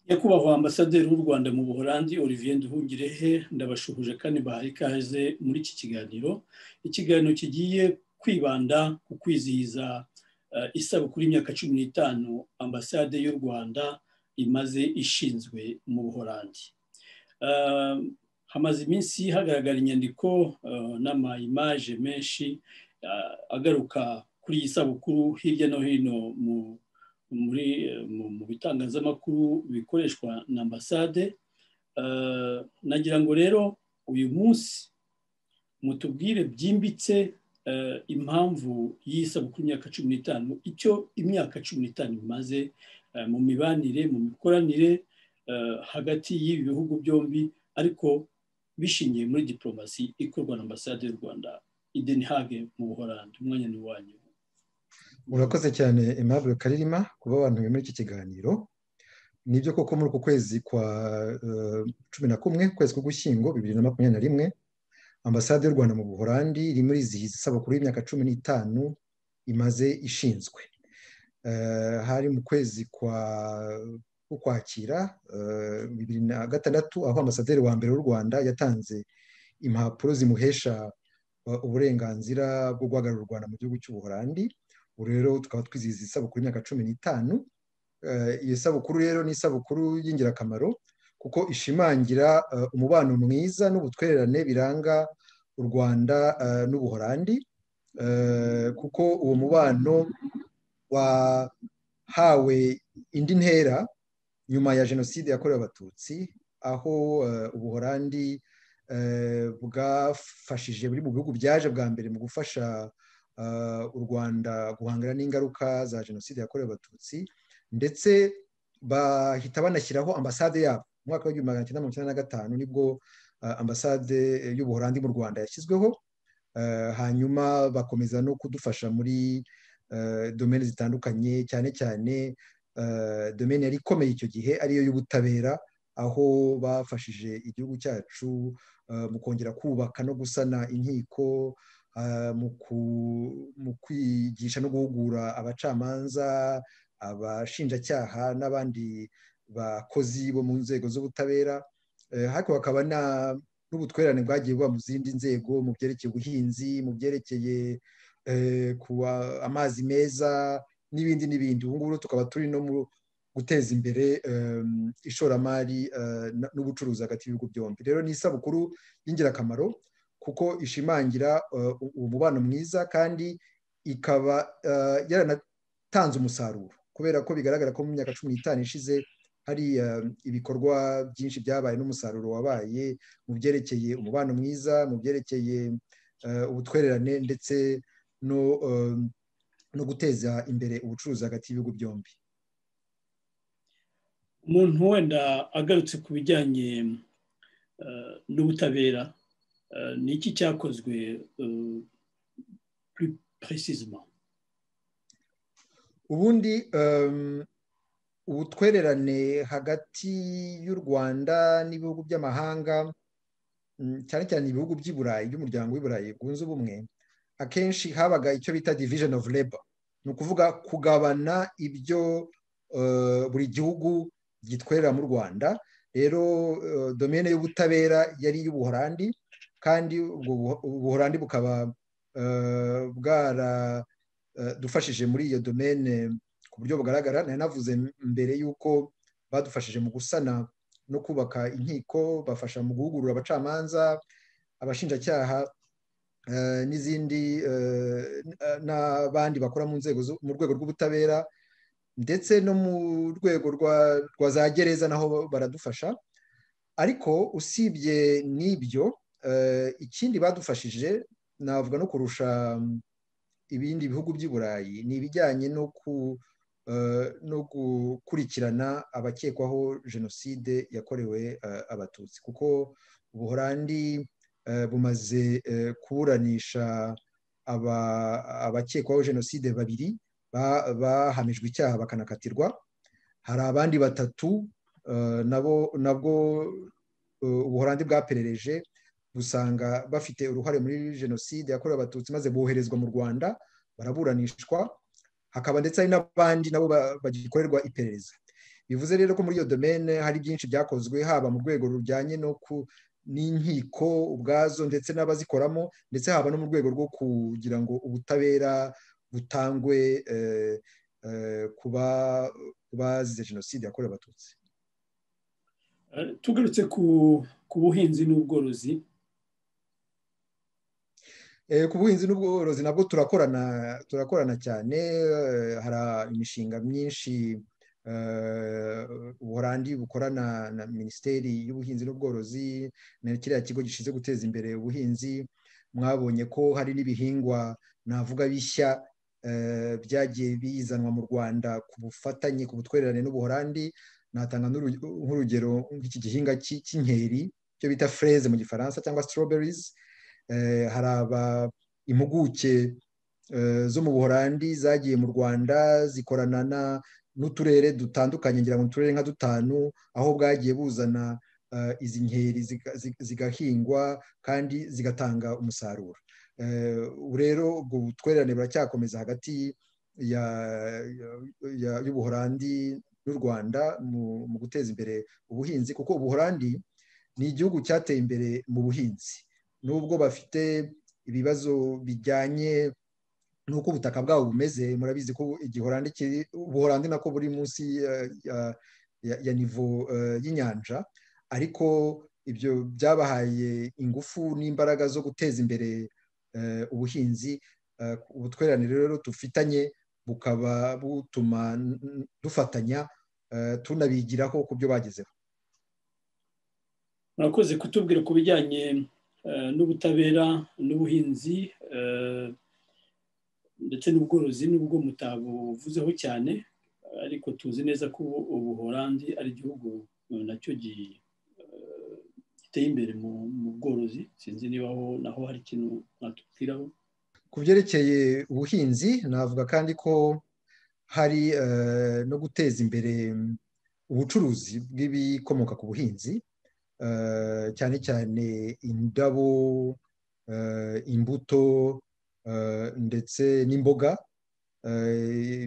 nyakubahwa ambasaderi w'u rwanda mu buholandi olivier nduhungirehe ndabashuhuje kandi bahaye ikaze muri iki kiganiro ikiganiro kigiye kwibanda ku kwizihiza isabukuru y'imyaka cumi n'itanu ambasade y'u rwanda imaze ishinzwe mu buholandi hamaze iminsi hagaragara inyandiko n'amayimaje menshi agaruka kuri iyi sabukuru hirya no hino mu muri mu bitangazamakuru bikoreshwa na ambasade nagira ngo rero uyu munsi mutubwire byimbitse impamvu y'isabukuru y'imyaka cumi n'itanu icyo imyaka cumi n'itanu imaze mu mibanire mu mikoranire hagati y'ibi bihugu byombi ariko bishingiye muri diporomasi ikorwa na ambasade y'u rwanda idenihage mu buhorandi umwanya ni wanyu urakoze cyane Aimable karirima kuba abantu muri iki kiganiro nibyo koko muri uku kwezi kwa cumi na kumwe ukwezi k'ugushyingo bibiri na makumyabiri na rimwe ambasade y'u rwanda mu buhorandi iri muri izi isabukuru y'imyaka cumi n'itanu imaze ishinzwe hari mu kwezi kwa ukwakira bibiri na gatandatu aho ambasaderi wa mbere w'u rwanda yatanze impapuro zimuhesha uburenganzira bwo guhagararira u rwanda mu gihugu cy'ubuhorandi ubu rero tukaba twizihiza isabukuru y'imyaka cumi n'itanu iyo sabukuru rero ni isabukuru y'ingirakamaro kuko ishimangira umubano mwiza n'ubutwererane biranga u rwanda n'ubuhorandi kuko uwo mubano wahawe indi ntera nyuma ya jenoside yakorewe abatutsi aho ubuhorandi bwafashije buri mu bihugu byaje bwa mbere mu gufasha u rwanda guhangana n'ingaruka za jenoside yakorewe abatutsi ndetse bahita banashyiraho ambasade yabo mu mwaka w'igihumbi magana cyenda mirongo icyenda na gatanu nibwo ambasade y'ubuhorandi mu rwanda yashyizweho hanyuma bakomeza no kudufasha muri domene zitandukanye cyane cyane domene yari ikomeye icyo gihe ariyo y'ubutabera aho bafashije igihugu cyacu mu kongera kubaka no gusana inkiko mu kwigisha no guhugura abacamanza abashinjacyaha n'abandi bakozi bo mu nzego z'ubutabera ariko hakaba n'ubutwererane bwagiye buba mu zindi nzego mu byerekeye ubuhinzi mu byerekeye amazi meza n'ibindi n'ibindi ubu ngubu tukaba turi no mu guteza imbere ishoramari n'ubucuruzi hagati y'ibihugu byombi rero ni isabukuru y'ingirakamaro kuko ishimangira umubano mwiza kandi ikaba yaranatanze umusaruro kubera ko bigaragara ko mu myaka cumi n'itanu ishize hari ibikorwa byinshi byabaye n'umusaruro wabaye mu byerekeye umubano mwiza mu byerekeye ubutwererane ndetse no guteza imbere ubucuruzi hagati y'ibihugu byombi umuntu wenda agarutse ku bijyanye n'ubutabera ni iki cyakozwe purecisima ubundi ubutwererane hagati y'u rwanda n'ibihugu by'amahanga cyane cyane ibihugu by'i burayi by'umuryango w'i burayi bwunze ubumwe akenshi habaga icyo bita division of labor ni ukuvuga kugabana ibyo buri gihugu gitwerera mu rwanda rero domene y'ubutabera yari iy'ubuhorandi kandi ubuhorandi bukaba bwaradufashije muri iyo domene ku buryo bugaragara nari navuze mbere y'uko badufashije mu gusana no kubaka inkiko bafasha mu guhugurura abacamanza abashinjacyaha n'izindi n'abandi bakora mu nzego mu rwego rw'ubutabera ndetse no mu rwego rwa za gereza naho baradufasha ariko usibye n'ibyo ikindi badufashije navuga no kurusha ibindi bihugu by'i burayi ni ibijyanye no gukurikirana abakekwaho jenoside yakorewe abatutsi kuko ubuhorandi bumaze kuburanisha abakekwaho jenoside babiri bahamijwe icyaha bakanakatirwa hari abandi batatu nabwo ubuhorandi bwaperereje busanga bafite uruhare muri jenoside yakorewe abatutsi maze boherezwa mu rwanda baraburanishwa hakaba ndetse hari n'abandi nabo bagikorerwa iperereza bivuze rero ko muri iyo domene hari byinshi byakozwe haba mu rwego rujyanye no ku n'inkiko ubwazo ndetse n'abazikoramo ndetse haba no mu rwego rwo kugira ngo ubutabera butangwe kuba bazize jenoside yakorewe abatutsi tugarutse ku buhinzi n'ubworozi ku buhinzi n'ubworozi nabwo turakorana turakorana cyane hari imishinga myinshi ubuhorandi bukorana na minisiteri y'ubuhinzi n'ubworozi na kiriya kigo gishinzwe guteza imbere ubuhinzi mwabonye ko hari n'ibihingwa navuga bishya byagiye bizanwa mu rwanda ku bufatanye ku butwererane n'ubuhorandi natanga nk'urugero nk'iki gihinga cy'inkeri cyo bita fureze mu gifaransa cyangwa strawberries hari impuguke zo mu buhorandi zagiye mu rwanda zikorana n'uturere dutandukanye ngira ngo uturere nka dutanu aho bwagiye buzana izi nkeri zigahingwa kandi zigatanga umusaruro rero ubwo butwererane buracyakomeza hagati y'ubuhorandi n'u rwanda mu guteza imbere ubuhinzi kuko ubuhorandi ni igihugu cyateye imbere mu buhinzi nubwo bafite ibibazo bijyanye n'uko ubutaka bwabo bumeze murabizi ko ubuhorandi nako buri munsi ya nivo y'inyanja ariko ibyo byabahaye ingufu n'imbaraga zo guteza imbere ubuhinzi ubutwererane rero dufitanye bukaba butuma dufatanya tunabigiraho ku byo bagezeho murakoze kutubwira ku bijyanye n'ubutabera n'ubuhinzi ndetse n'ubworozi n'ubwo mutabuvuzeho cyane ariko tuzi neza ko ubuhorandi ari igihugu nacyo giteye imbere mu bworozi sinzi niba aho naho hari ikintu mwatubwiraho ku byerekeye ubuhinzi navuga kandi ko hari no guteza imbere ubucuruzi bw'ibikomoka ku buhinzi cyane cyane indabo imbuto ndetse n'imboga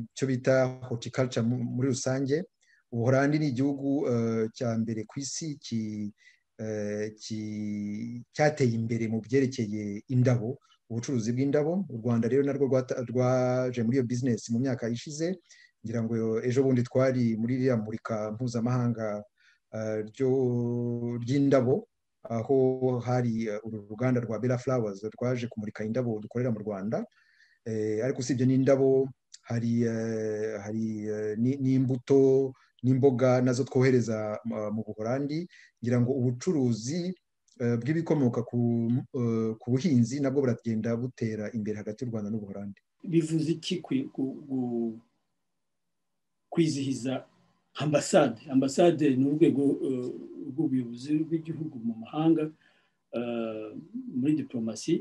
icyo bita horticulture muri rusange ubuhorandi ni igihugu cya mbere ku isi cyateye imbere mu byerekeye indabo ubucuruzi bw'indabo u rwanda rero narwo rwaje muri iyo bizinesi mu myaka ishize ngira ngo ejo bundi twari muri ririya murika mpuzamahanga ry'indabo aho hari uru ruganda rwa bela flowers rwaje kumurika indabo dukorera mu rwanda ariko usibye n'indabo hari hari n'imbuto n'imboga nazo twohereza mu buhorandi ngira ngo ubucuruzi bw'ibikomoka ku buhinzi nabwo buragenda butera imbere hagati y'u rwanda n'ubuhorandi bivuze iki kwizihiza ambasade ambasade ni urwego rw'ubuyobozi bw'igihugu mu mahanga muri diporomasi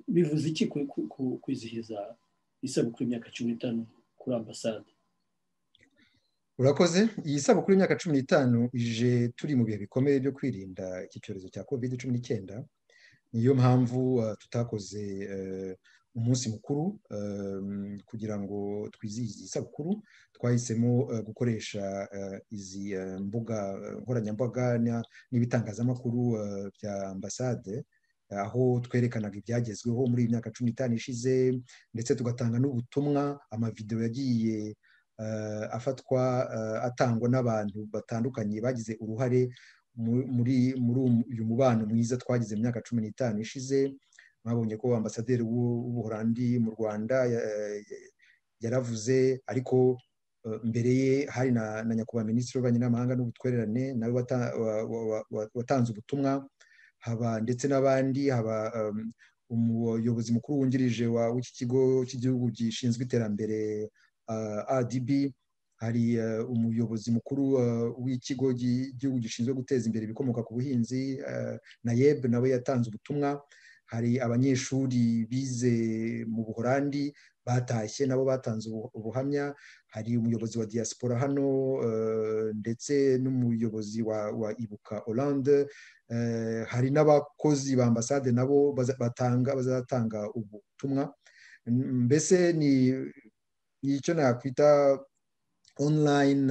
bivuze iki kwizihiza isabukuru y'imyaka cumi n'itanu kuri ambasade urakoze iyi sabukuru y'imyaka cumi n'itanu ije turi mu bihe bikomeye byo kwirinda iki cyorezo cya kovide cumi n'icyenda niyo mpamvu tutakoze umunsi mukuru kugira ngo twizihize iyi sabukuru twahisemo gukoresha izi mbuga nkoranyambaga n'ibitangazamakuru bya ambasade aho twerekanaga ibyagezweho muri iyi myaka cumi n'itanu ishize ndetse tugatanga n'ubutumwa amavidewo yagiye afatwa atangwa n'abantu batandukanye bagize uruhare muri uyu mubano mwiza twagize mu myaka cumi n'itanu ishize mwabonye ko ambasaderi w'ubuhorandi mu rwanda yaravuze ariko mbere ye hari na nyakubahwa minisitiri w'ububanyi n'amahanga n'ubutwererane nawe watanze ubutumwa haba ndetse n'abandi haba umuyobozi mukuru wungirije w'iki kigo cy'igihugu gishinzwe iterambere adb hari umuyobozi mukuru w'ikigo cy'igihugu gishinzwe guteza imbere ibikomoka ku buhinzi nayeb nawe yatanze ubutumwa hari abanyeshuri bize mu buhorandi batashye nabo batanze ubuhamya hari umuyobozi wa diaspora hano ndetse n'umuyobozi wa ibuka oranje hari n'abakozi ba ambasade nabo bazatanga ubutumwa mbese ni icyo nakwita online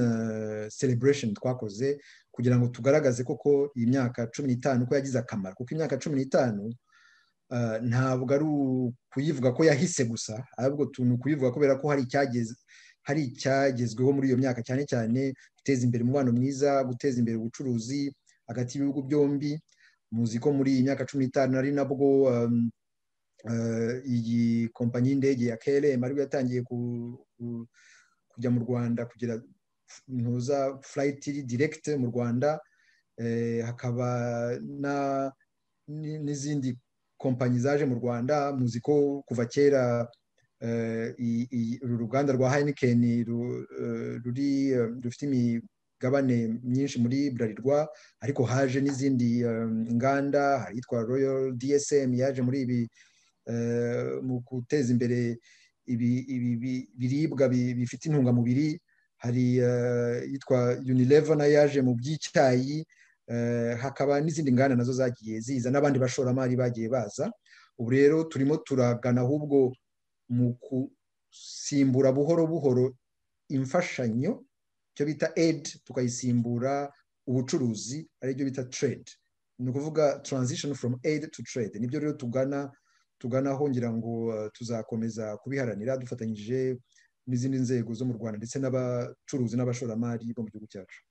celebration twakoze kugira ngo tugaragaze koko iyi myaka cumi n'itanu ko yagize akamaro kuko imyaka cumi n'itanu ntabwo ari ukuyivuga ko yahise gusa ahubwo ni ukuyivuga kubera ko hari icyageze hari icyagezweho muri iyo myaka cyane cyane guteza imbere umubano mwiza guteza imbere ubucuruzi hagati y'ibihugu byombi muzi ko muri iyi myaka cumi n'itanu ari nabwo iyi kompanyi y'indege ya KLM ariko yatangiye kujya mu rwanda kugira ntuza furayiti direkite mu rwanda hakaba n'izindi kompanyi zaje mu rwanda muzi ko kuva kera uru ruganda rwa hayinikeni ruri rufite imigabane myinshi muri burarirwa ariko haje n'izindi nganda hari iyitwa royal dsm yaje muri ibi mu guteza imbere ibiribwa bifite intungamubiri hari iyitwa unilever nayo yaje mu by'icyayi hakaba n'izindi nganda nazo zagiye ziza n'abandi bashoramari bagiye baza ubu rero turimo turagana ahubwo mu gusimbura buhoro buhoro imfashanyo icyo bita edi tukayisimbura ubucuruzi aribyo bita trade ni ukuvuga transition from aid to trade nibyo rero tugana tuganaho ngira ngo tuzakomeza kubiharanira dufatanyije n'izindi nzego zo mu rwanda ndetse n'abacuruzi n'abashoramari bo mu gihugu cyacu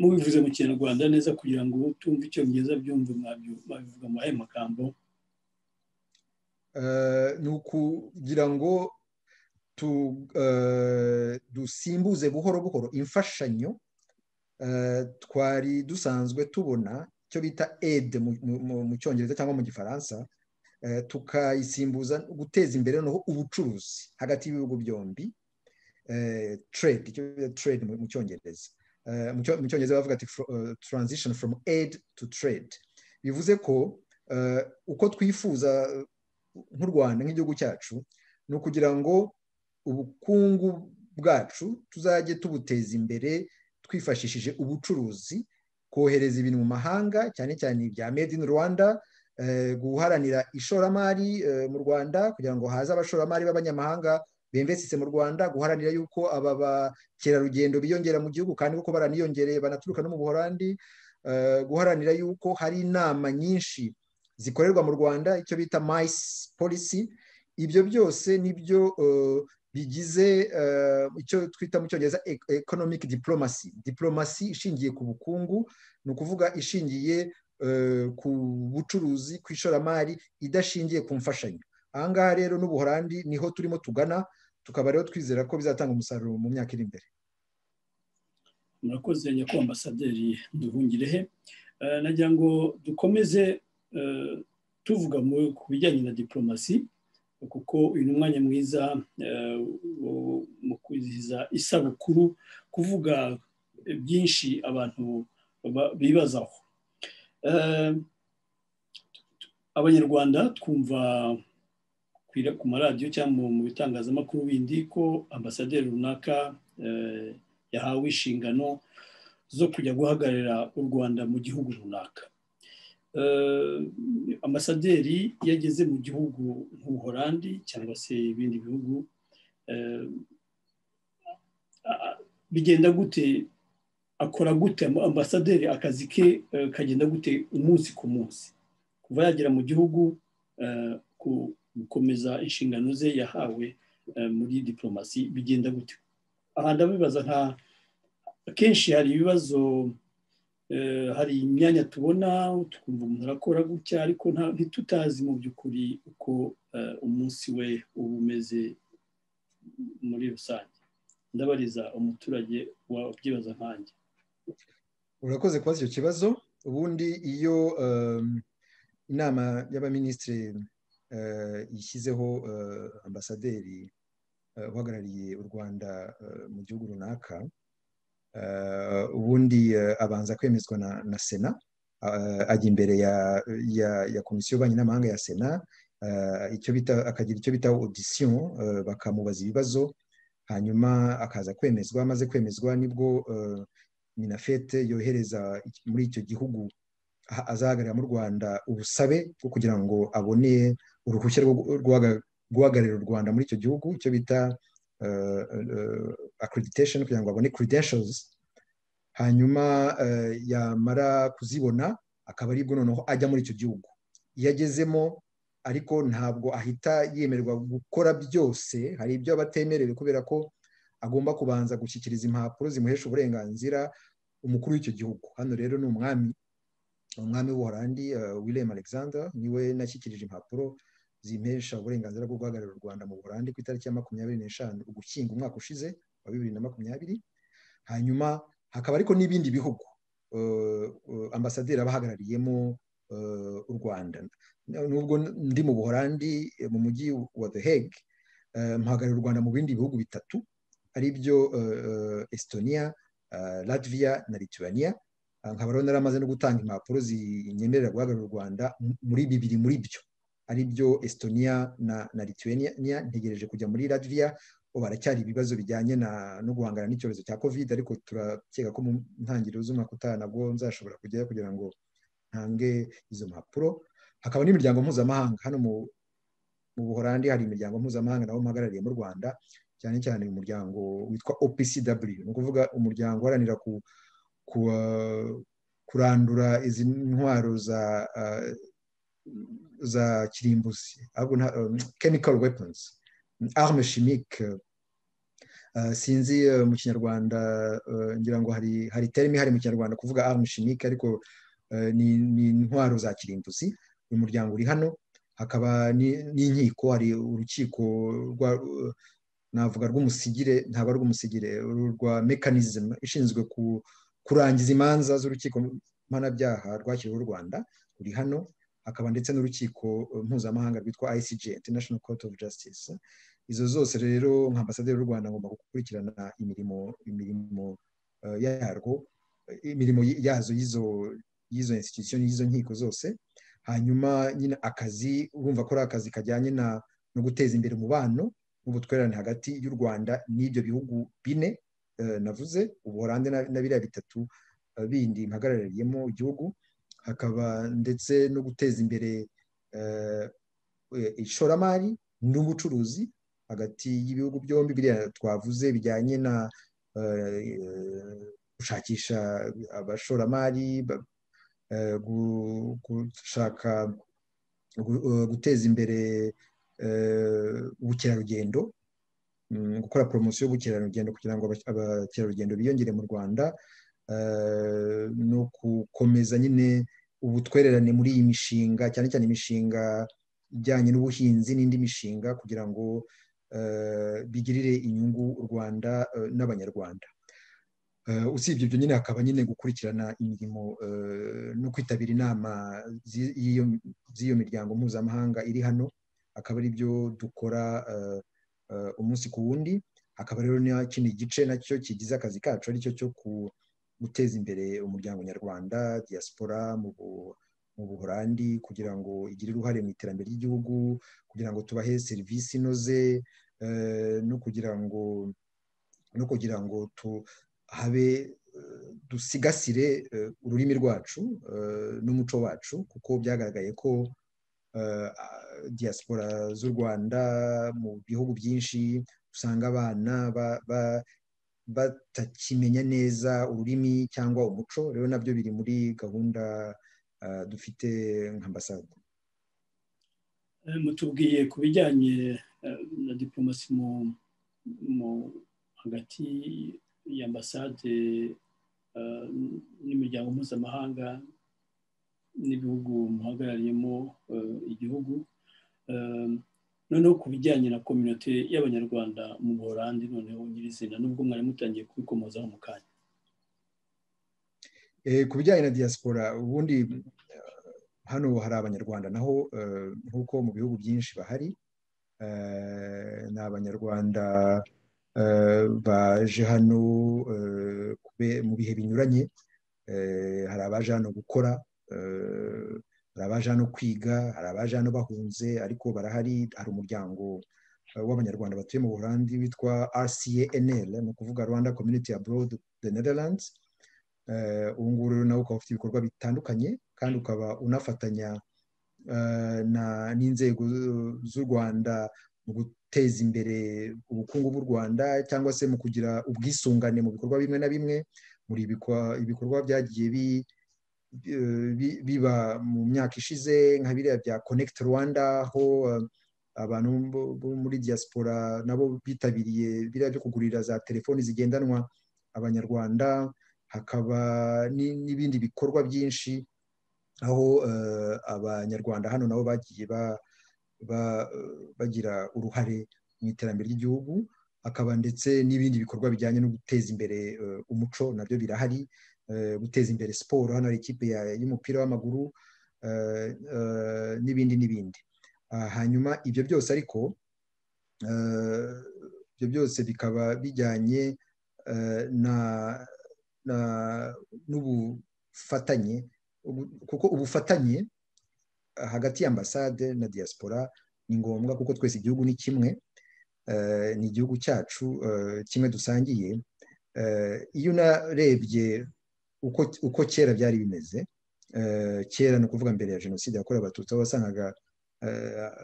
mubivuze mu kinyarwanda neza kugira ngo tumve icyongereza byumve mwabivuga muri ayo magambo ni ukugira ngo dusimbuze buhoro buhoro imfashanyo twari dusanzwe tubona icyo bita ede mu cyongereza cyangwa mu gifaransa tukayisimbuza guteza imbere noneho ubucuruzi hagati y'ibihugu byombi trade icyo bita trade mu cyongereza mu cyongereza bavuga ati transition from aid to trade bivuze ko uko twifuza nk'u rwanda nk'igihugu cyacu ni ukugira ngo ubukungu bwacu tuzajye tubuteza imbere twifashishije ubucuruzi kohereza ibintu mu mahanga cyane cyane ibya made in rwanda guharanira ishoramari mu rwanda kugira ngo haze abashoramari b'abanyamahanga bemvesise mu rwanda guharanira yuko aba bakerarugendo biyongera mu gihugu kandi kuko baraniyongereye banaturuka no mu buhorandi guharanira yuko hari inama nyinshi zikorerwa mu rwanda icyo bita mayisi polisi ibyo byose nibyo bigize icyo twita mu cyongereza ekonomike diporomasi diporomasi ishingiye ku bukungu ni ukuvuga ishingiye ku bucuruzi ku ishoramari idashingiye ku mfashanyo ahangaha rero n'ubuhorandi niho turimo tugana tukaba rero twizera ko bizatanga umusaruro mu myaka iri imbere murakoze nyakubahwa ambasaderi duhungirehe nagira ngo dukomeze tuvuga ku bijyanye na diporomasi kuko uyu ni umwanya mwiza mu kwizihiza isabukuru kuvuga byinshi abantu bibazaho abanyarwanda twumva ku maradiyo cyangwa mu bitangazamakuru bindi ko ambasaderi runaka yahawe inshingano zo kujya guhagararira u rwanda mu gihugu runaka ambasaderi iyo ageze mu gihugu nk'ubuhorandi cyangwa se ibindi bihugu bigenda gute akora gute ambasaderi akazi ke kagenda gute umunsi ku munsi kuva yagera mu gihugu gukomeza inshingano ze yahawe muri diporomasi bigenda gute aha ndabibaza nka akenshi hari ibibazo hari imyanya tubona tukumva umuntu arakora gutya ariko ntitutazi mu by'ukuri uko umunsi we uba umeze muri rusange ndabariza umuturage wabyibaza nkanjye urakoze kubaza icyo kibazo ubundi iyo inama y'abaminisitiri ishyizeho ambasaderi uhagarariye u rwanda mu gihugu runaka ubundi abanza kwemezwa na sena ajya imbere ya komisiyo y'ububanyi n'amahanga ya sena akagira icyo bita odisiyo bakamubaza ibibazo hanyuma akaza kwemezwa amaze kwemezwa nibwo minafete yohereza muri icyo gihugu azahagararira mu rwanda ubusabe bwo kugira ngo abone uruhushya rwo guhagararira u rwanda muri icyo gihugu icyo bita accreditation kugira ngo abone credentials hanyuma yamara kuzibona akaba aribwo noneho ajya muri icyo gihugu iyo agezemo ariko ntabwo ahita yemererwa gukora byose hari ibyo aba atemerewe kubera ko agomba kubanza gushyikiriza impapuro zimuhesha uburenganzira umukuru w'icyo gihugu hano rero ni umwami umwami w'ubuholandi william alexander niwe nashyikirije impapuro zimesha uburenganzira bwo guhagararira u rwanda mu burande ku itariki ya makumyabiri n'eshanu ugushyinga umwaka ushize wa bibiri na makumyabiri hanyuma hakaba ariko n'ibindi bihugu ambasaderi aba ahagarariyemo u rwanda nubwo ndi mu buholandi mu mujyi wa the hague mpahagarariye u rwanda mu bindi bihugu bitatu ari byo estonia latvia na lithuania nkaba rero naramaze no gutanga impapuro zinyemerera guhagararira u rwanda muri bibiri muri byo ari byo estonia na na lithuania ntegereje kujya muri latvia baracyari ibibazo bijyanye no guhangana n'icyorezo cya covid ariko turakeka ko mu ntangiriro z'umwaka utaha nabwo nzashobora kujyayo kugira ngo ntange izo mpapuro hakaba n'imiryango mpuzamahanga hano mu buhorandi hari imiryango mpuzamahanga nabo mpagarariye mu rwanda cyane cyane umuryango witwa opcw ni ukuvuga umuryango uharanira ku kurandura izi ntwaro za za kirimbuzi chemical weapons arme chimique sinzi mu kinyarwanda ngira ngo hari hari terime ihari mu kinyarwanda kuvuga arme chimique ariko ni intwaro za kirimbuzi uyu muryango uri hano hakaba n'inkiko hari urukiko rwa navuga rw'umusigire ntabwo ari rw'umusigire rwa mekanizime ishinzwe kurangiza imanza z'urukiko mpanabyaha rwashyiriweho u rwanda ruri hano hakaba ndetse n'urukiko mpuzamahanga rwitwa ICJ International Court of Justice izo zose rero nka ambasaderi w'u Rwanda agomba gukurikirana imirimo imirimo yarwo imirimo yazo y'izo y'izo institution y'izo nkiko zose hanyuma nyine akazi urumva ko ari akazi kajyanye no guteza imbere umubano n'ubutwererane hagati y'u rwanda n'ibyo bihugu bine navuze ubuholande na biriya bitatu bindi mpagarariyemo igihugu hakaba ndetse no guteza imbere ishoramari n'ubucuruzi hagati y'ibihugu byombi biriya twavuze bijyanye na gushakisha abashoramari gushaka guteza imbere ubukerarugendo gukora poromosiyo y'ubukerarugendo kugira ngo abakerarugendo biyongere mu rwanda no gukomeza nyine ubutwererane muri iyi mishinga cyane cyane imishinga ijyanye n'ubuhinzi n'indi mishinga kugira ngo bigirire inyungu u rwanda n'abanyarwanda usibye ibyo nyine hakaba nyine gukurikirana imirimo no kwitabira inama z'iyo miryango mpuzamahanga iri hano akaba ari byo dukora umunsi ku wundi akaba rero kino gice nacyo kigize akazi kacu aricyo cyo guteza imbere umuryango nyarwanda diaspora mu buholandi kugira ngo igire uruhare mu iterambere ry'igihugu kugira ngo tubahe serivisi inoze no kugira ngo no kugira ngo habe dusigasire ururimi rwacu n'umuco wacu kuko byagaragaye ko diaspora z'u rwanda mu bihugu byinshi usanga abana batakimenya neza ururimi cyangwa umuco rero nabyo biri muri gahunda dufite nka ambasade mutubwiye ku bijyanye na diplomasi mu hagati y'ambasade n'imiryango mpuzamahanga n'ibihugu muhagarariyemo igihugu noneho ku bijyanye na kominote y'abanyarwanda mu buholandi noneho nyirizina nubwo mwari mutangiye kubikomozaho mu kanya ku bijyanye na diaspora ubundi hano hari abanyarwanda naho nk'uko mu bihugu byinshi bahari ni abanyarwanda baje hano mu bihe binyuranye hari abaje hano gukora hari abaje hano kwiga hari abaje hano bahunze ariko barahari hari umuryango w'abanyarwanda batuye mu buholandi witwa rcanl ni ukuvuga rwanda community abroad the netherlands ubu ngubu rero nawe ukaba ufite ibikorwa bitandukanye kandi ukaba unafatanya n'inzego z'u rwanda mu guteza imbere ubukungu bw'u rwanda cyangwa se mu kugira ubwisungane mu bikorwa bimwe na bimwe muri ibikorwa byagiye biba mu myaka ishize nka biriya bya connect rwanda aho abantu bo muri diaspora nabo bitabiriye biriya byo kugurira za telefoni zigendanwa abanyarwanda hakaba n'ibindi bikorwa byinshi aho abanyarwanda hano nabo bagiye bagira uruhare mu iterambere ry'igihugu hakaba ndetse n'ibindi bikorwa bijyanye no guteza imbere umuco nabyo birahari guteza imbere siporo hano hari ikipe y'umupira w'amaguru n'ibindi n'ibindi hanyuma ibyo byose ariko ibyo byose bikaba bijyanye n'ubufatanye kuko ubufatanye hagati y'ambasade na diaspora ni ngombwa kuko twese igihugu ni kimwe ni igihugu cyacu kimwe dusangiye iyo unarebye uko kera byari bimeze kera ni ukuvuga mbere ya jenoside yakorewe abatutsi aho wasangaga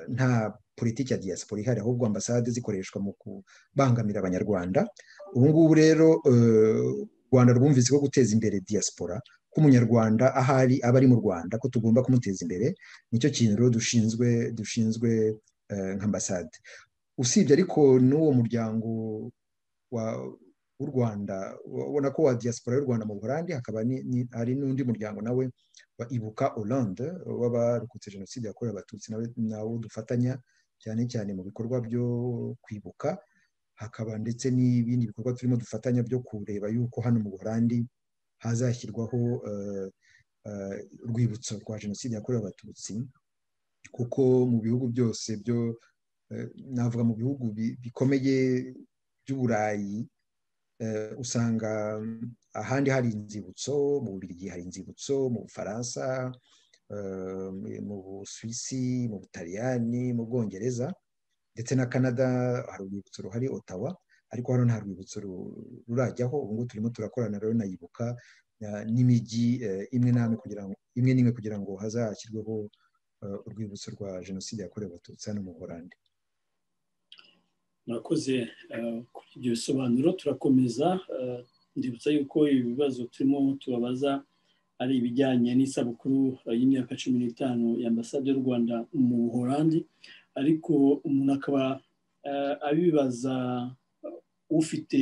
nta politiki ya diaspora ihari ahubwo ambasade zikoreshwa mu kubangamira abanyarwanda ubu ngubu rero rwanda rwumvise ko guteza imbere diaspora ko umunyarwanda ahari aba ari mu rwanda ko tugomba kumuteza imbere nicyo kintu rero dushinzwe dushinzwe nk'ambasade usibye ariko n'uwo muryango w'u rwanda ubona ko wa diaspora y'u rwanda mu buholandi hakaba hari n'undi muryango nawe wa ibuka Hollande w'abarokotse jenoside yakorewe abatutsi nawo dufatanya cyane cyane mu bikorwa byo kwibuka hakaba ndetse n'ibindi bikorwa turimo dufatanya byo kureba yuko hano mu buholandi hazashyirwaho urwibutso rwa jenoside yakorewe abatutsi kuko mu bihugu byose byo navuga mu bihugu bikomeye by'uburayi usanga ahandi hari inzibutso mu Bubiligi hari inzibutso mu bufaransa mu busuwisi mu butaliyani mu bwongereza ndetse na canada hari urwibutso ruhari otawa ariko hano nta rwibutso rurajyaho ubu ngubu turimo turakorana rero nayibuka n'imijyi imwe n'imwe kugira ngo imwe n'imwe kugira ngo hazashyirweho urwibutso rwa jenoside yakorewe abatutsi hano mu burande murakoze kuri ibyo bisobanuro turakomeza ndibutsa yuko ibibazo turimo tubabaza ari ibijyanye n'isabukuru y'imyaka cumi n'itanu y'ambasade y'u rwanda mu buholandi ariko umuntu akaba abibaza ufite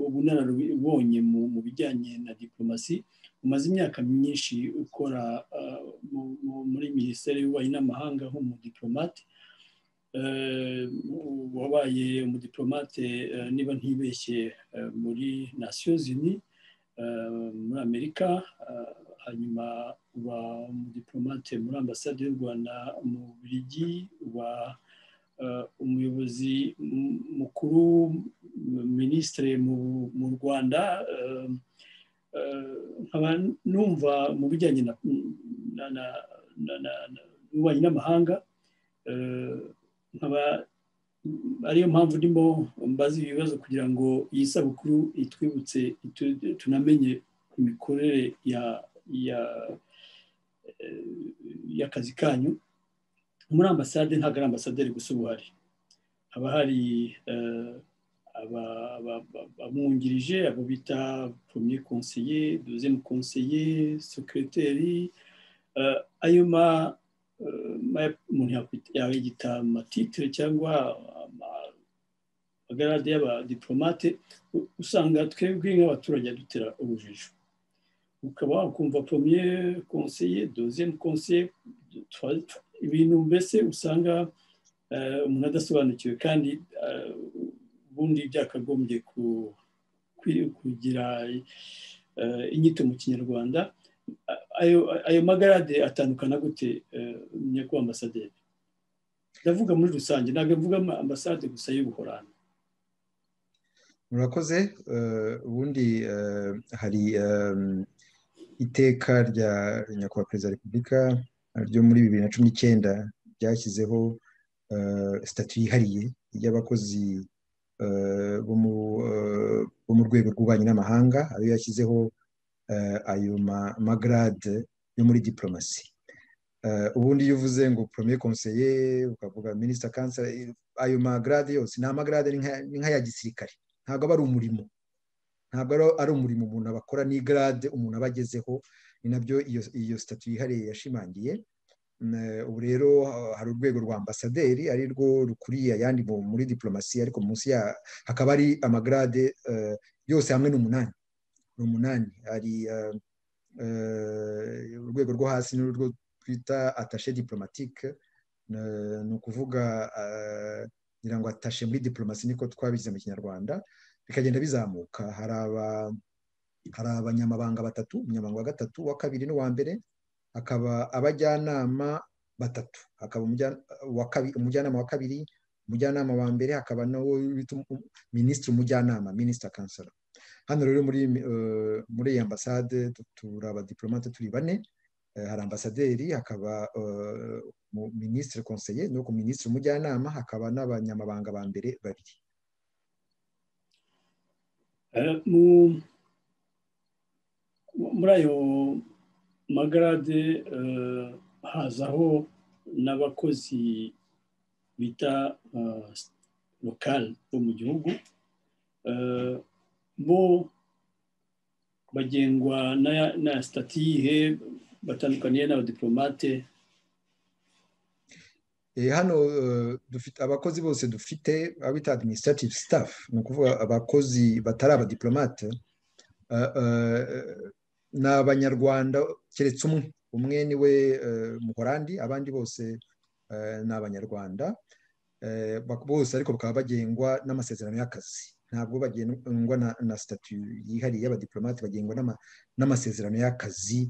ubunararibonye mu bijyanye na diplomasi umaze imyaka myinshi ukora muri minisiteri y'ububanyi n'amahanga nk'umudiplomate wabaye umudiplomate niba ntibeshye muri nasiyo zini muri amerika hanyuma uba umudiplomate muri ambasade y'u rwanda mu birigi uba umuyobozi mukuru minisitiri mu rwanda nkaba numva mu bijyanye n'ububanyi n'amahanga nkaba ariyo mpamvu ndimo mbaza ibi bibazo kugira ngo iyi sabukuru itwibutse tunamenye imikorere y'akazi kanyu muri ambasade ntabwo ari ambasaderi gusa ubu hari haba hari abamwungirije abo bita premier konseye deuxième konseye sekiriteri ayo ma umuntu yakwita amatitire cyangwa amagarade y'abadiplomate usanga twebwe nk'abaturage dutera urujijo ukaba wakumva pomye konseye doziyemu konseye ibintu mbese usanga umuntu adasobanukiwe kandi ubundi byakagombye kugira inyito mu kinyarwanda ayo magarade atandukana gute nyakubahwa ambasaderi ndavuga muri rusange ntabwo mvuga ambasade gusa y'ubuhorano murakoze ubundi hari iteka rya nyakubahwa perezida wa repubulika ryo muri bibiri na cumi n'icyenda ryashyizeho sitati yihariye y'abakozi bo mu rwego rw'ububanyi n'amahanga ayo yashyizeho ayo magarade yo muri diplomasi ubundi iyo uvuze ngo poromye konseye ukavuga minisita kansa ayo magarade yose ni amagarade ni nk'aya gisirikare ntabwo aba ari umurimo ntabwo ari umurimo umuntu aba akora n'igarade umuntu aba agezeho ni nabyo iyo sitatu yihariye yashimangiye ubu rero hari urwego rwa ambasaderi ari rwo rukuriye ayandi muri diporomasi ariko munsi ya hakaba ari amagarade yose hamwe n'umunani ni umunani hari urwego rwo hasi n'urwo twita atashe diporomatike ni ukuvuga ngira ngo atashe muri diporomasi niko twabigize mu kinyarwanda bikagenda bizamuka hari abanyamabanga batatu umunyamabanga wa gatatu wa kabiri n'uwa mbere hakaba abajyanama batatu hakaba umujyanama wa kabiri umujyanama wa mbere hakaba nawo minisitiri umujyanama minisita kansara hano rero muri muri iyi ambasade turi abadiporomate turi bane hari ambasaderi hakaba minisitiri konseye nuko minisitiri umujyanama hakaba n'abanyamabanga ba mbere babiri muri ayo magarade hazaho n'abakozi bita lokali bo mu gihugu bo bagengwa na sitati yihe batandukaniye n'abadiporomate hano dufite abakozi bose dufite abita administrative staff ni ukuvuga abakozi batari abadiporomate ni abanyarwanda keretse umwe umwe ni we muhorandi abandi bose ni abanyarwanda bose ariko bakaba bagengwa n'amasezerano y'akazi ntabwo bagengwa na sitati yihariye y'abadiporomate bagengwa n'amasezerano y'akazi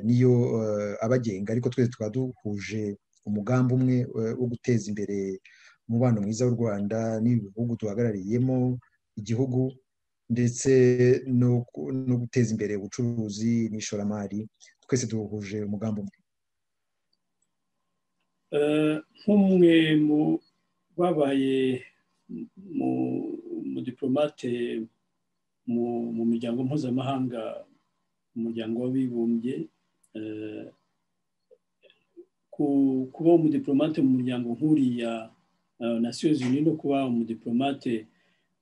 niyo abagenga ariko twese tukaba duhuje umugambi umwe wo guteza imbere umubano mwiza w'u rwanda n'ibihugu duhagarariyemo igihugu ndetse no guteza imbere ubucuruzi n'ishoramari twese duhuje umugambi umwe nk'umwe mu babaye mu diporomate mu miryango mpuzamahanga umuryango w'abibumbye kuba umudiporomate mu muryango nk'uriya nasiyo zimwe no kuba umudiporomate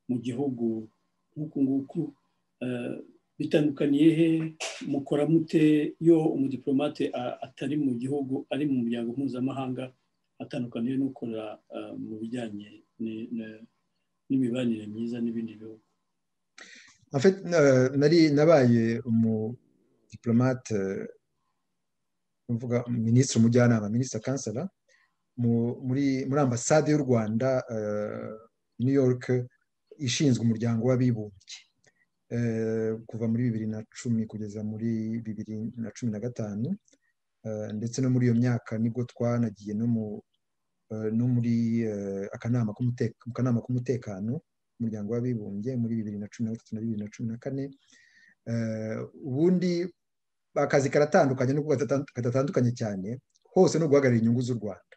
mu gihugu nk'uku nguku bitandukaniye he mukora mute iyo umudiporomate atari mu gihugu ari mu muryango mpuzamahanga atandukaniye n'ukora mu bijyanye n'imibanire myiza n'ibindi bihugu nari nabaye umudipolomate mvuga minisitiri umujyanama minisitiri kansara muri ambasade y'u rwanda new york ishinzwe umuryango w'abibumbye kuva muri bibiri na cumi kugeza muri bibiri na cumi na gatanu ndetse no muri iyo myaka nibwo twanagiye no muri akanama k'umutekano umuryango w'abibumbye muri bibiri na cumi na gatatu na bibiri na cumi na kane ubundi akazi karatandukanye nubwo kadatandukanye cyane hose no guhagarara inyungu z'u rwanda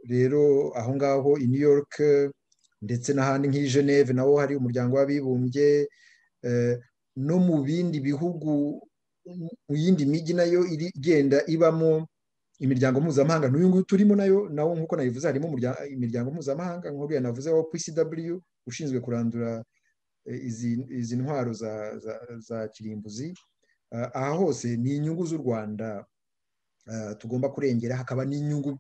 rero aho ngaho i new york ndetse n'ahandi nk'i geneve naho hari umuryango w'abibumbye no mu bindi bihugu mu yindi mijyi nayo igenda ibamo imiryango mpuzamahanga n'uyu nguyu turimo nayo nawo nk'uko nabivuze harimo imiryango mpuzamahanga nk'uko yanavuze wa pcw ushinzwe kurandura izi ntwaro za kirimbuzi aha hose ni inyungu z'u rwanda tugomba kurengera hakaba n'inyungu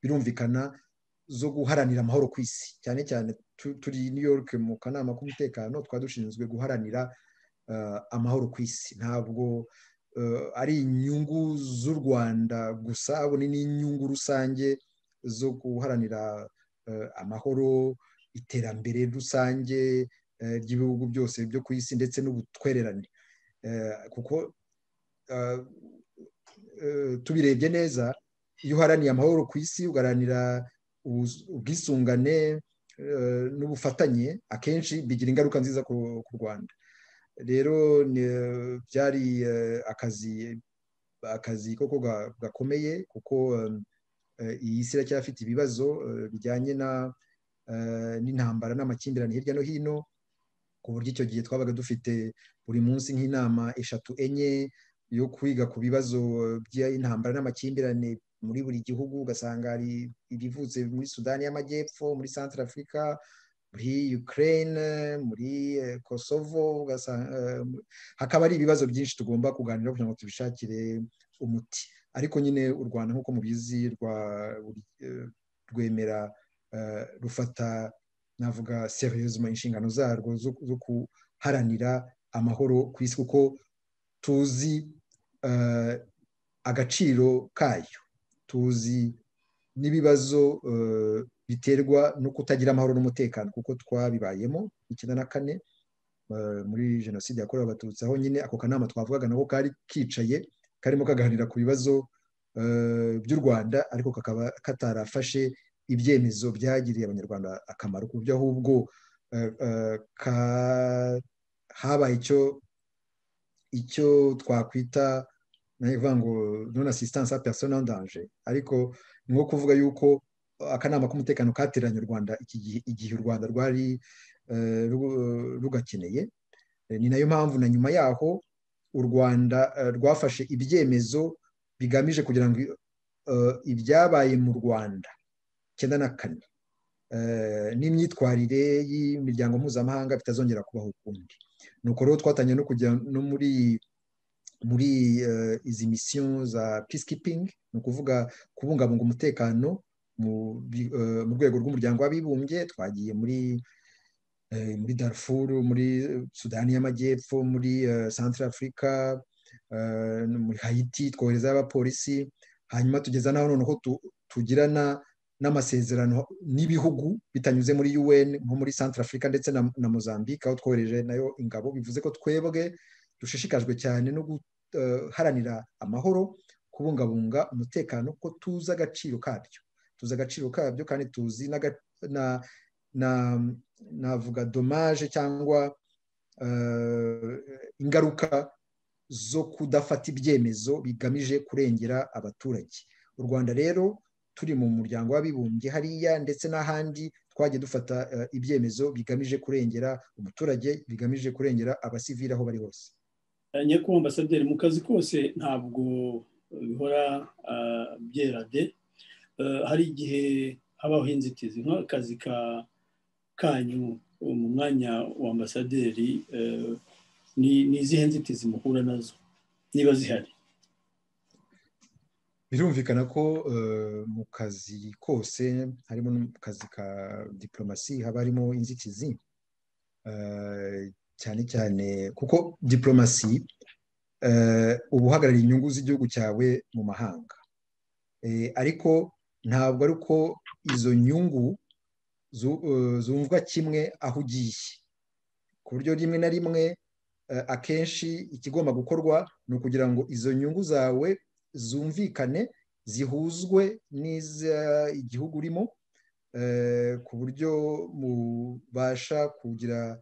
birumvikana zo guharanira amahoro ku isi cyane cyane turi new york mu kanama k'umutekano twaba dushinzwe guharanira amahoro ku isi ntabwo ari inyungu z'u rwanda gusa ahubwo ni n'inyungu rusange zo guharanira amahoro iterambere rusange ry'ibihugu byose byo ku isi ndetse n'ubutwererane kuko tubirebye neza iyo uharaniye amahoro ku isi ugaharanira ubwisungane n'ubufatanye akenshi bigira ingaruka nziza ku rwanda rero byari akazi akazi koko gakomeye kuko iyi si iracyafite ibibazo bijyanye n'intambara n'amakimbirane hirya no hino ku buryo icyo gihe twabaga dufite buri munsi nk'inama eshatu enye yo kwiga ku bibazo by'intambara n'amakimbirane muri buri gihugu ugasanga hari ibivutse muri sudani y'amajyepfo muri santara afurika muri ukraine muri kosovo hakaba ari ibibazo byinshi tugomba kuganira kugira ngo tubishakire umuti ariko nyine u rwanda nk'uko mubizi rwemera rufata navuga seriyuzuma inshingano zarwo zo guharanira amahoro ku isi kuko tuzi agaciro kayo tuzi n'ibibazo biterwa no kutagira amahoro n'umutekano kuko twabibayemo icyenda na kane muri jenoside yakorewe abatutsi aho nyine ako kanama twavugaga nako kari kicaye karimo kaganira ku bibazo by'u rwanda ariko kakaba katarafashe ibyemezo byagiriye abanyarwanda akamaro ku buryo ahubwo habaye icyo icyo twakwita nabivuga ngo non assistance a personne en danger ariko ni nko kuvuga yuko akanama k'umutekano kateranye u rwanda igihe u rwanda rwari rugakeneye ni nayo mpamvu na nyuma yaho u rwanda rwafashe ibyemezo bigamije kugira ngo ibyabaye mu rwanda icyenda na kane n'imyitwarire y'imiryango mpuzamahanga bitazongera kubaho ukundi ni uko rero twatangiye no kujya no muri muri izi misiyo za peacekeeping ni ukuvuga kubungabunga umutekano mu rwego rw'umuryango w'abibumbye twagiye muri muri darfur muri sudani y'amajyepfo muri santara afurika muri hayiti twoherezayo abapolisi hanyuma tugeza n'aho noneho tugirana n'amasezerano n'ibihugu bitanyuze muri UN nko muri Central Africa ndetse na Mozambique aho twohereje nayo ingabo bivuze ko twebwe dushishikajwe cyane no guharanira amahoro kubungabunga umutekano ko tuzi agaciro kabyo tuzi agaciro kabyo kandi tuzi navuga domaje cyangwa ingaruka zo kudafata ibyemezo bigamije kurengera abaturage u rwanda rero turi mu muryango w'abibumbye hariya ndetse n'ahandi twagiye dufata ibyemezo bigamije kurengera umuturage bigamije kurengera abasivili aho bari hose nyakubahwa ambasaderi mu kazi kose ntabwo bihora byera de hari igihe habaho inzitizi nk'akazi kanyu mu mwanya wa ambasaderi ni izihe nzitizi muhura nazo niba zihari birumvikana ko mu kazi kose harimo no mu kazi ka diporomasi haba harimo inzitizi cyane cyane kuko diporomasi uba uhagarariye inyungu z'igihugu cyawe mu mahanga ariko ntabwo ari uko izo nyungu zumvwa kimwe aho ugiye ku buryo rimwe na rimwe akenshi ikigomba gukorwa ni ukugira ngo izo nyungu zawe zumvikane zihuzwe igihugu urimo ku buryo mubasha kugira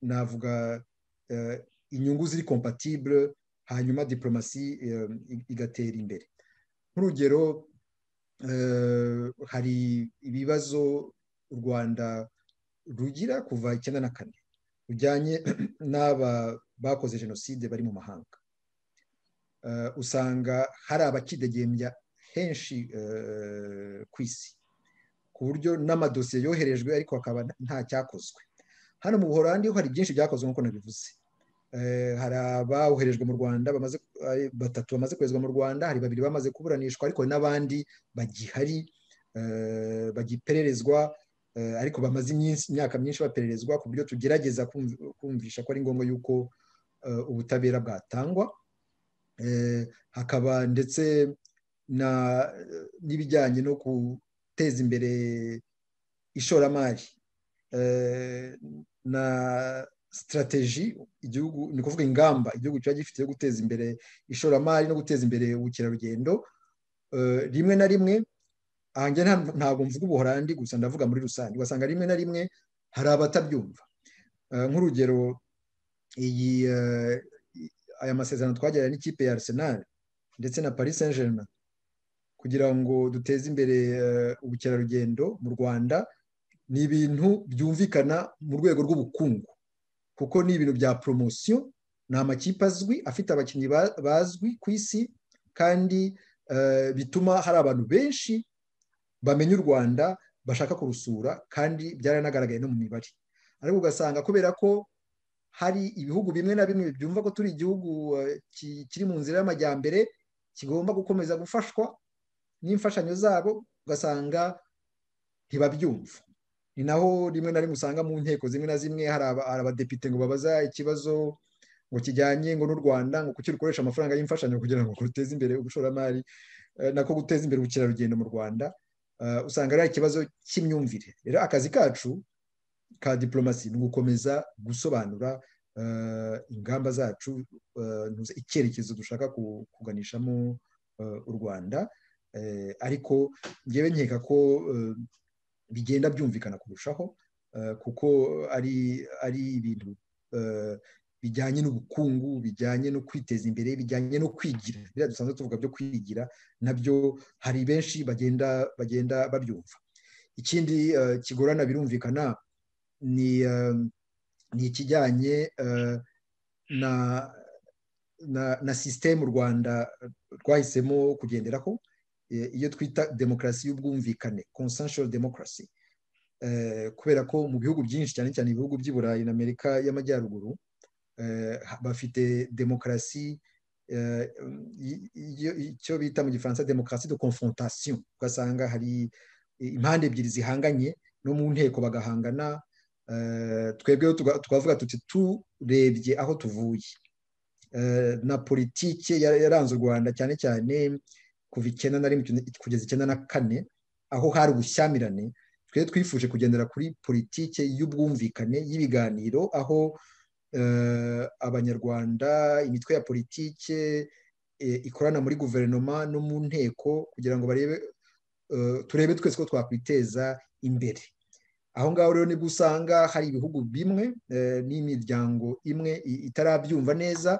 navuga inyungu ziri kompatibure hanyuma diporomasi igatera imbere nk'urugero hari ibibazo u rwanda rugira kuva icyenda na kane rujyanye n'aba bakoze jenoside bari mu mahanga usanga hari abakidegembya henshi ku isi ku buryo n'amadosiye yoherejwe ariko hakaba nta cyakozwe hano mu buhorandi ho hari byinshi byakozwe nk'uko nabivuze hari aboherejwe mu rwanda batatu bamaze koherezwa mu rwanda hari babiri bamaze kuburanishwa ariko n'abandi bagihari bagipererezwa ariko bamaze imyaka myinshi bapererezwa ku buryo tugerageza kumvisha ko ari ngombwa yuko ubutabera bwatangwa hakaba ndetse n'ibijyanye no guteza imbere ishoramari na sitarateji igihugu ni ukuvuga ingamba igihugu kiba gifite yo guteza imbere ishoramari no guteza imbere ubukerarugendo rimwe na rimwe ahanjye ntabwo mvuga ubuhorandi gusa ndavuga muri rusange ugasanga rimwe na rimwe hari abatabyumva nk'urugero iyi aya masezerano twagiranye n'ikipe ya Arsenal ndetse na Paris Saint Germain kugira ngo duteze imbere ubukerarugendo mu Rwanda ni ibintu byumvikana mu rwego rw'ubukungu kuko ni ibintu bya poromosiyo ni amakipe azwi afite abakinnyi bazwi ku isi kandi bituma hari abantu benshi bamenya u rwanda bashaka kurusura kandi byaranagaragaye no mu mibare ariko ugasanga kubera ko hari ibihugu bimwe na bimwe byumva ko turi igihugu kiri mu nzira y'amajyambere kigomba gukomeza gufashwa n'imfashanyo zabo ugasanga ntibabyumva ni naho rimwe na rimwe usanga mu nteko zimwe na zimwe hari abadepite ngo babaza ikibazo ngo kijyanye ngo n'u rwanda ngo kuki rukoresha amafaranga y'imfashanyo kugira ngo ruteze imbere ubushoramari nako guteza imbere ubukerarugendo mu rwanda usanga ari ikibazo cy'imyumvire rero akazi kacu ka diporomasi ni ugukomeza gusobanura ingamba zacu icyerekezo dushaka kuganishamo u rwanda ariko ngewe nkeka ko bigenda byumvikana kurushaho kuko ari ari ibintu bijyanye n'ubukungu bijyanye no kwiteza imbere bijyanye no kwigira biriya dusanzwe tuvuga byo kwigira nabyo hari benshi bagenda bagenda babyumva ikindi kigorana birumvikana ni ni ikijyanye na na sisiteme u rwanda rwahisemo kugenderaho iyo twita demokarasi y'ubwumvikane consensual democracy kubera ko mu bihugu byinshi cyane cyane ibihugu by'i burayi na amerika y'amajyaruguru bafite demokarasi icyo bita mu gifaransa demokarasi de confrontation ugasanga hari impande ebyiri zihanganye no mu nteko bagahangana twebweho twavuga tuti turebye aho tuvuye na politiki yaranze u rwanda cyane cyane kuva icyenda na rimwe kugeza icyenda na kane aho hari ubushyamirane twe twifuje kugendera kuri politiki y'ubwumvikane y'ibiganiro aho abanyarwanda imitwe ya politiki ikorana muri guverinoma no mu nteko kugira ngo barebe turebe twese ko twakwiteza imbere aho ngaho rero nibwo usanga hari ibihugu bimwe n'imiryango imwe itarabyumva neza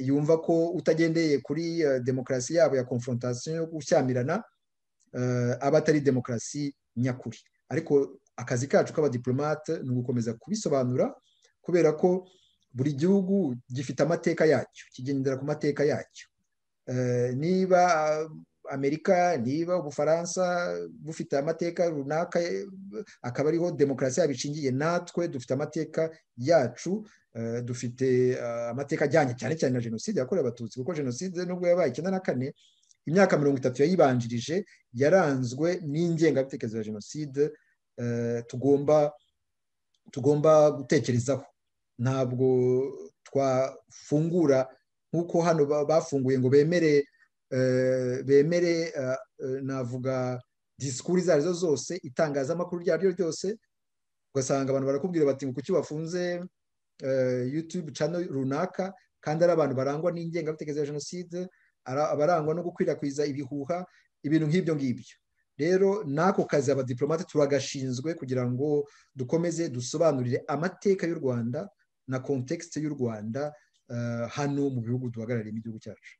yumva ko utagendeye kuri demokarasi yabo ya konfrontasiyo yo gushyamirana aba atari demokarasi nyakuri ariko akazi kacu k'abadiporomate ni ugukomeza kubisobanura kubera ko buri gihugu gifite amateka yacyo kigendera ku mateka yacyo niba amerika niba ubufaransa bufite amateka runaka akaba ariho demokarasi yabo ishingiye natwe dufite amateka yacu dufite amateka ajyanye cyane cyane na jenoside yakorewe abatutsi kuko jenoside nubwo yabaye icyenda na kane imyaka mirongo itatu yayibanjirije yaranzwe n'ingengabitekerezo ya jenoside tugomba tugomba gutekerezaho ntabwo twafungura nk'uko hano bafunguye ngo bemere bemere navuga disikuru izo arizo zose itangazamakuru iryo ari ryo ryose ugasanga abantu barakubwira bati ngo kuki bafunze yutube cano runaka kandi ari abantu barangwa n'ingengabitekerezo ya jenoside abarangwa no gukwirakwiza ibihuha ibintu nk'ibyo ngibyo rero n'ako kazi abadiporomate turagashinzwe kugira ngo dukomeze dusobanurire amateka y'u rwanda na kontekisite y'u rwanda hano mu bihugu duhagarariye igihugu cyacu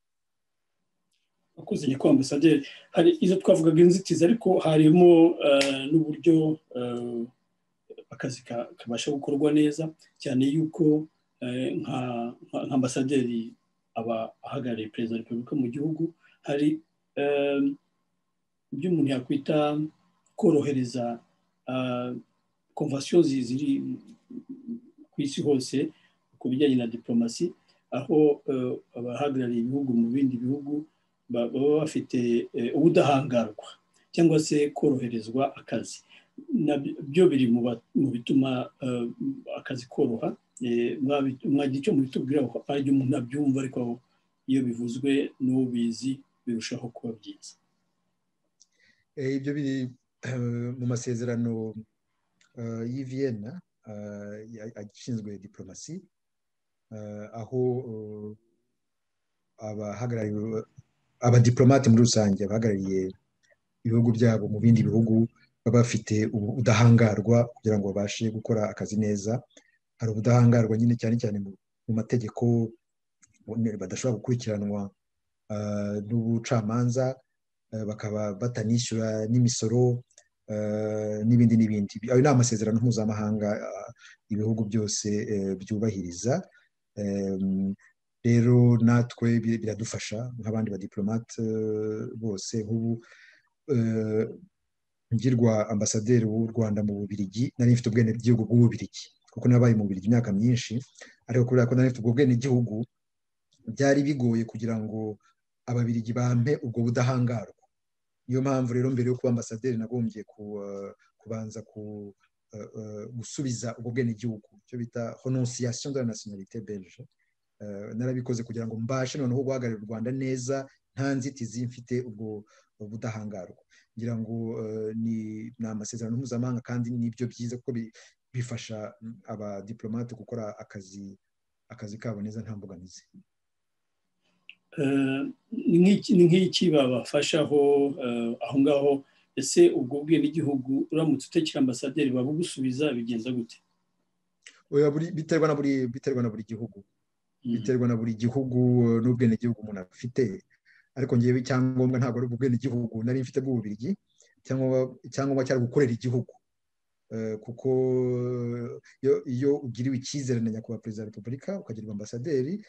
wakoze nyakubahwa ambasaderi hari izo twavugaga inzitizi ariko harimo n'uburyo akazi kabasha gukorwa neza cyane yuko nka ambasaderi aba ahagarariye perezida wa repubulika mu gihugu hari ibyo umuntu yakwita korohereza komvasiyo ziri ku isi hose ku bijyanye na diporomasi aho abahagarariye ibihugu mu bindi bihugu baba bafite ubudahangarwa cyangwa se koroherezwa akazi nabyo biri mu bituma akazi koroha mwagira icyo mubitubwira aribyo umuntu abyumva ariko iyo bivuzwe n'ubizi birushaho kuba byiza ibyo biri mu masezerano y'iviyena ashinzwe diporomasi aho abahagarariye abadiporomate muri rusange abahagarariye ibihugu byabo mu bindi bihugu baba bafite ubudahangarwa kugira ngo babashe gukora akazi neza hari ubudahangarwa nyine cyane cyane mu mategeko badashobora gukurikiranwa n'ubucamanza bakaba batanishyura n'imisoro n'ibindi n'ibindi ayo ni amasezerano mpuzamahanga ibihugu byose byubahiriza rero natwe biradufasha nk'abandi badiporomate bose nk'ubu ngirwa ambasaderi w'u rwanda mu bubirigi nari mfite ubwene bw'igihugu bw'ububirigi kuko nabaye mu bubirigi imyaka myinshi ariko kubera ko nari mfite ubwo bwene bw'igihugu byari bigoye kugira ngo ababirigi bampe ubwo budahangarwa niyo mpamvu rero mbere yo kuba ambasaderi nagombye kubanza gusubiza ubwo bwene bw'igihugu icyo bita honosiyasiyo de la nationalité belge narabikoze kugira ngo mbashe noneho guhagararira u rwanda neza nta nzitizi mfite ubwo budahangarwa ngira ngo ni amasezerano mpuzamahanga kandi nibyo byiza kuko bifasha abadiporomate gukora akazi akazi kabo neza nta mbogamizi ni nk'iki babafashaho aho ngaho ese ubwo bwe n'igihugu uramutse utekera ambasaderi babugusubiza bigenza gute biterwa na buri biterwa na buri gihugu biterwa na buri gihugu n'ubwenegihugu umuntu afite ariko ngewe icyangombwa ntabwo ari ubwenegihugu nari mfite bw'ububirigi icyangombwa cyari gukorera igihugu kuko iyo ugiriwe icyizere na nyakubahwa perezida wa repubulika ukagira ambasaderi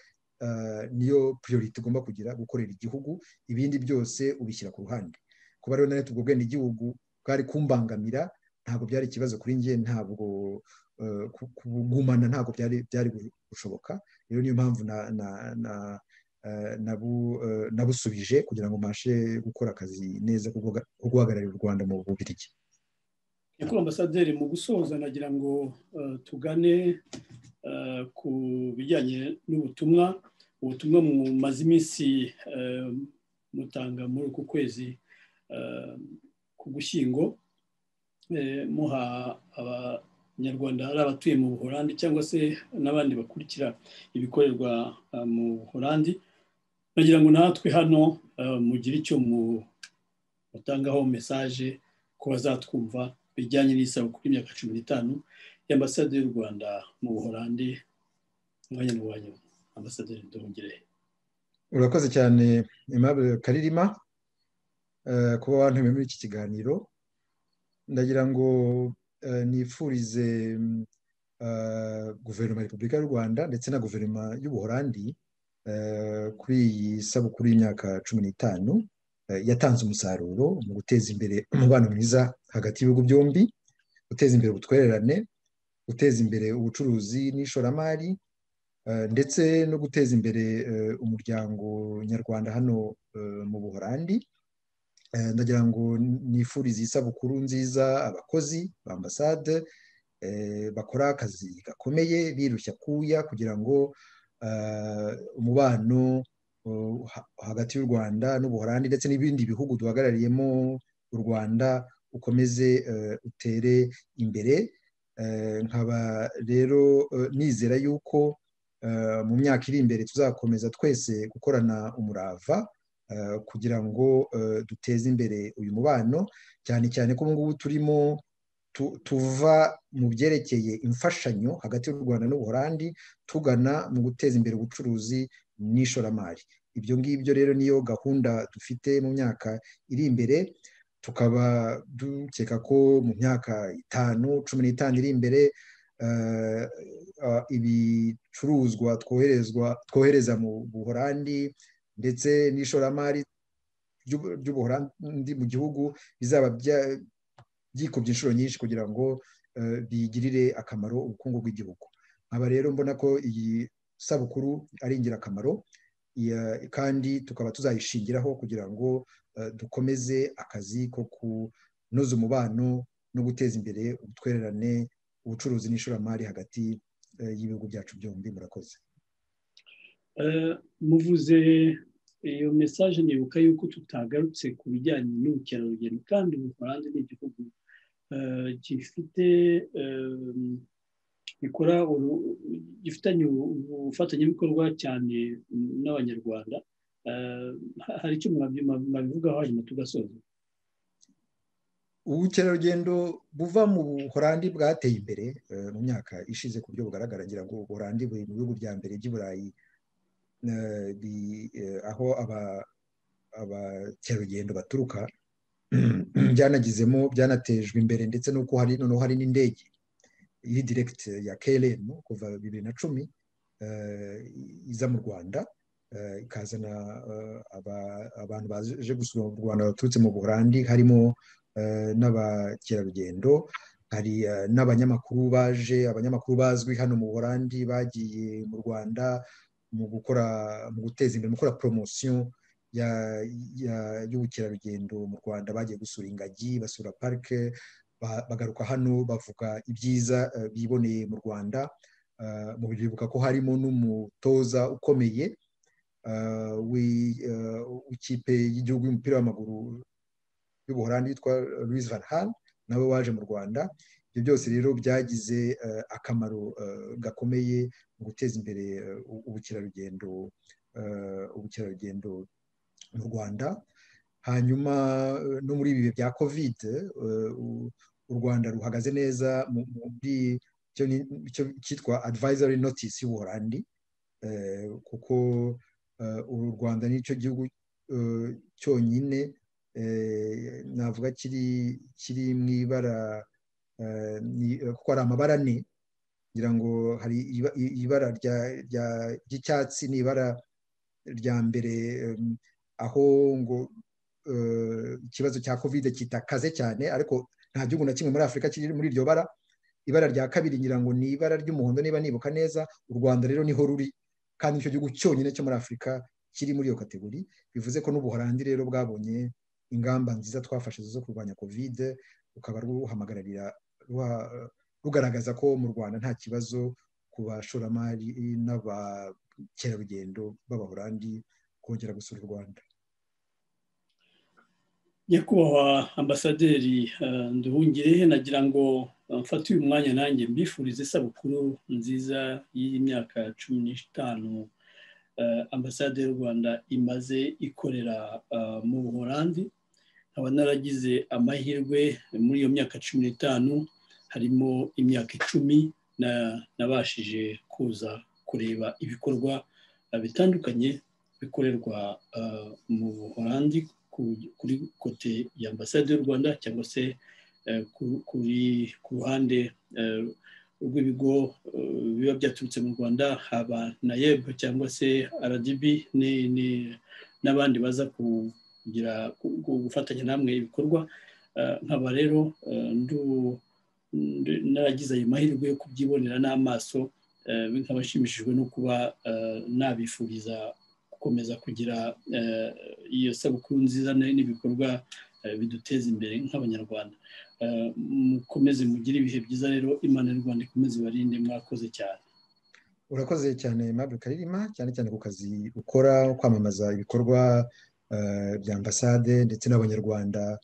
niyo priority ugomba kugira gukorera igihugu ibindi byose ubishyira ku ruhande kuba rero na leta ubwo bwenegihugu bwari kumbangamira ntabwo byari ikibazo kuri nge ntabwo kugumana ntabwo byari gushoboka rero niyo mpamvu nabusubije kugira ngo mbashe gukora akazi neza ko guhagararira u rwanda mu bubirigi nyakubahwa ambasaderi mu gusoza nagira ngo tugane ku bijyanye n'ubutumwa ubutumwa mumaze iminsi mutanga muri uku kwezi ku gushyingo muha abanyarwanda hari abatuye mu buhorandi cyangwa se n'abandi bakurikira ibikorerwa mu buhorandi nagira ngo natwe hano mugire icyo mutangaho mesaje ku bazatwumva bijyanye n'isabukuru y'imyaka cumi n'itanu y'ambasaderi y'u rwanda mu buhorandi umwanya n'uwanyu ambasaderi duhungire urakoze cyane aimable karirima kuba wantumiye muri iki kiganiro ndagira ngo nifurize guverinoma ya repubulika y'u rwanda ndetse na guverinoma y'ubuhorandi kuri iyi sabukuru y'imyaka cumi n'itanu yatanze umusaruro mu guteza imbere umubano mwiza hagati y'ibihugu byombi guteza imbere ubutwererane guteza imbere ubucuruzi n'ishoramari ndetse no guteza imbere umuryango nyarwanda hano mu buhorandi ndagira ngo nifurize isabukuru nziza abakozi ba ambasade bakora akazi gakomeye birushya kuya kugira ngo umubano hagati y'u rwanda n'ubuhorandi ndetse n'ibindi bihugu duhagarariyemo u rwanda ukomeze utere imbere nkaba rero nizera yuko mu myaka iri imbere tuzakomeza twese gukorana umurava kugira ngo duteze imbere uyu mubano cyane cyane ko ubu ngubu turimo tuva mu byerekeye imfashanyo hagati y'u rwanda n'ubuhorandi tugana mu guteza imbere ubucuruzi n'ishoramari ibyo ngibyo rero niyo gahunda dufite mu myaka iri imbere tukaba dukeka ko mu myaka itanu cumi n'itanu iri imbere ibicuruzwa twohereza mu buhorandi ndetse n'ishoramari ry'ubuhorandi mu gihugu bizaba byikubye inshuro nyinshi kugira ngo bigirire akamaro ubukungu bw'igihugu nkaba rero mbona ko iyi sabukuru ari ingirakamaro kandi tukaba tuzayishingiraho kugira ngo dukomeze akazi ko kunoza umubano no guteza imbere ubutwererane ubucuruzi n'ishoramari hagati y'ibihugu byacu byombi murakoze muvuze iyo mesaje nibuka yuko tutagarutse ku bijyanye n'ubukerarugendo kandi ubufaransa ni igihugu gifite gikora gifitanye ubufatanyabikorwa cyane n'abanyarwanda hari icyo mwabivugaho hanyuma tugasoza ubukerarugendo buva mu buhorandi bwateye imbere mu myaka ishize ku buryo bugaragara ngira ngo ubuhorandi buri mu bihugu bya mbere by'i burayi aho abakerarugendo baturuka byanagizemo byanatejwe imbere ndetse n'uko hari noneho hari n'indege iri direkiti ya keremu kuva bibiri na cumi iza mu rwanda ikazana abantu baje gusura mu rwanda baturutse mu buholandi harimo n'abakerarugendo hari n'abanyamakuru baje abanyamakuru bazwi hano mu buholandi bagiye mu rwanda mu gukora mu guteza imbere mu gukora poromosiyo y'ubukerarugendo mu rwanda bagiye gusura ingagi basura parike bagaruka hano bavuga ibyiza biboneye mu rwanda mu bibuka ko harimo n'umutoza ukomeye w'ikipe y'igihugu y'umupira w'amaguru y'ubuholandi yitwa Louis van Hal nabo waje mu rwanda ibyo byose rero byagize akamaro gakomeye mu guteza imbere ubukerarugendo ubukerarugendo mu rwanda hanyuma no muri ibi bihe bya kovide u rwanda ruhagaze neza muri icyo cyitwa advisory notice y'ubuholandi kuko uru rwanda nicyo gihugu cyonyine navuga kiri kiri mu ibara kuko hari amabara ane ngira ngo hari ibara ry'icyatsi ni ibara rya mbere aho ngo ikibazo cya kovide kitakaze cyane ariko nta gihugu na kimwe muri afurika kiri muri iryo bara ibara rya kabiri ngira ngo ni ibara ry'umuhondo niba nibuka neza u rwanda rero niho ruri kandi nicyo gihugu cyonyine cyo muri afurika kiri muri iyo kategori bivuze ko n'ubuholandi rero bwabonye ingamba nziza twafashe zo kurwanya kovide rukaba ruhamagararira rugaragaza ko mu rwanda nta kibazo ku bashoramari n'abakerarugendo b'abaholandi kongera gusura u rwanda nyakubahwa ambasaderi nduhungirehe nagira ngo mfate uyu mwanya nanjye mbifurize isabukuru nziza y'imyaka cumi n'itanu ambasade y'u rwanda imaze ikorera mu buholandi nkaba naragize amahirwe muri iyo myaka cumi n'itanu harimo imyaka icumi nabashije kuza kureba ibikorwa bitandukanye bikorerwa mu buholandi kuri kote ya ambasade y'u rwanda cyangwa se ku ruhande rw'ibigo biba byaturutse mu rwanda haba na yeb cyangwa se rdb n'abandi baza kugira gufatanya namwe ibikorwa nkaba rero naragize ayo mahirwe yo kubyibonera n'amaso nkaba nshimishijwe no kuba nabifuriza gukomeza kugira iyo sabukuru nziza n'ibikorwa biduteza imbere nk'abanyarwanda mukomeze mugire ibihe byiza rero imana y'u rwanda ikomeze ibarinde mwakoze cyane urakoze cyane mabure karirima cyane cyane ku kazi ukora kwamamaza ibikorwa bya ambasade ndetse n'abanyarwanda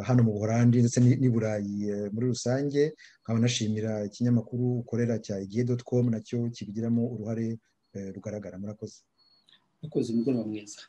hano mu buholandi ndetse n'i burayi muri rusange nkaba nashimira ikinyamakuru ukorera cya igihe doti komu nacyo kibigiramo uruhare rugaragara murakoze murakoze umugoroba mwiza